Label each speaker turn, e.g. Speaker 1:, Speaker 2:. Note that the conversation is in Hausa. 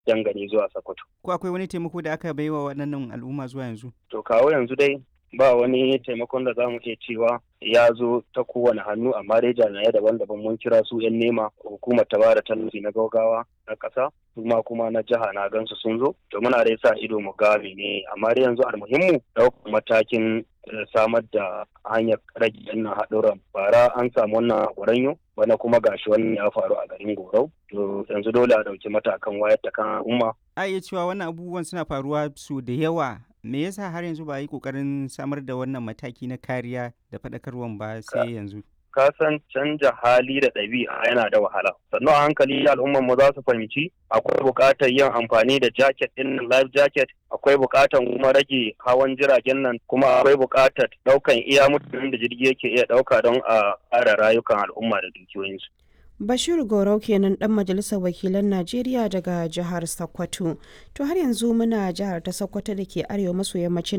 Speaker 1: dangane zuwa Sokoto.
Speaker 2: Ko akwai wani taimako da aka baiwa waɗannan al'umma zuwa yanzu?
Speaker 1: To kawo yanzu dai ba wani taimakon da za mu iya cewa ya zo ta kowane hannu amma dai jami'ai daban-daban mun kira su 'yan nema hukumar ta bada tallafi na gaugawa na ƙasa kuma kuma na jiha na gansu sun zo to muna dai sa ido mu ga ne amma dai yanzu almuhimmu ɗaukar matakin samar da hanyar rage wannan haɗuran bara an samu wannan gwaranyo bana kuma gashi wannan ya faru a garin gorau to yanzu dole a ɗauki matakan wayar da kan al'umma.
Speaker 2: a iya cewa wannan abubuwan suna faruwa su da yawa me yasa har yanzu ba a yi kokarin samar da wannan mataki na kariya da faɗakarwan ba sai yanzu
Speaker 1: ka san canja hali da ɗabi'a yana da wahala sannan a hankali al'ummar mu za su fahimci akwai buƙatar yin amfani da jacket ɗin life jacket akwai buƙatar kuma rage hawan jiragen nan kuma akwai buƙatar ɗaukan iya mutanen da jirgi yake iya ɗauka don a ƙara rayukan al'umma da dukiyoyinsu
Speaker 3: Bashir Gorau kenan dan majalisar wakilan Najeriya daga jihar Sokoto. To har yanzu muna jihar ta Sokoto da ke arewa maso yammacin